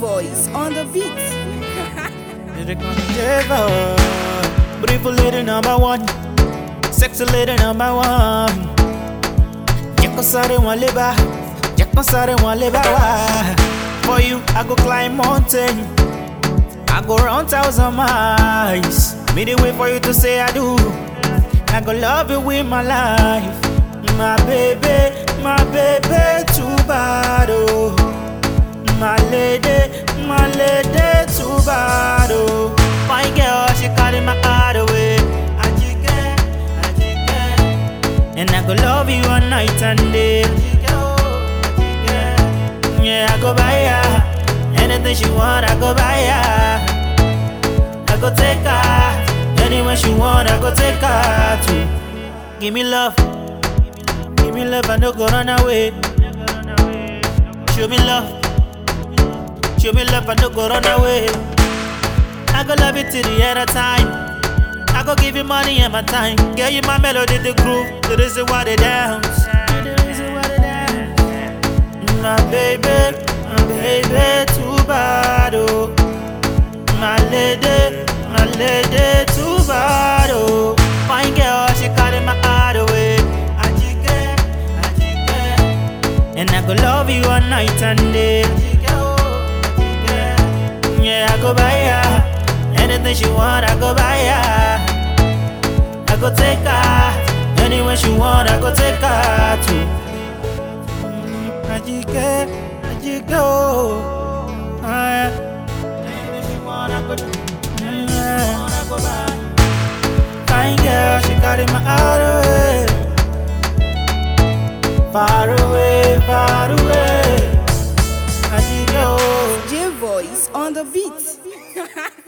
J-Voice on the beat. Lyric on the table. Beautiful lady number one. Sexy lady number one. Jẹ́ kó sáré wọn lé bá. Jẹ́ kó sáré wọn lé bá wá. For you, I go climb mountain. I go run thousand miles. Me the wait for you to say I do. I go love you with my life. My baby, my baby, too bad, oh. My lady, my lady, too bad, oh. My girl, she carry my heart away. Ajike, Ajike. And I go love you all night and day. Ajike, oh, Ajike. Yeah, I go buy her. Anything she want, I go buy her. I go take her. Anywhere she want, I go take her to. Give me love. Give me love, I no go run away. Show me love. Show me love, I no go run away. I go love you till the end of time. I go give you money and my time. Girl, you my melody, the groove. The reason why they dance. The reason why they dance. My baby, my baby, too bad, oh. My lady, my lady, too bad, oh. Fine girl, she carry my heart away. Ajike, Ajike. And I go love you all night and day. Ajike, oh, Ajike. Yeah, I go buy her. Anything she want, I go buy her. I go take her. Anywhere she want, I go take her to. Mm, Ajike, Ajike, oh. Ah, yeah. Anything she want, I go do. Yeah. Fine girl, she carry my heart away. Far away, far away. Ajike, oh. J-Voice on the beat.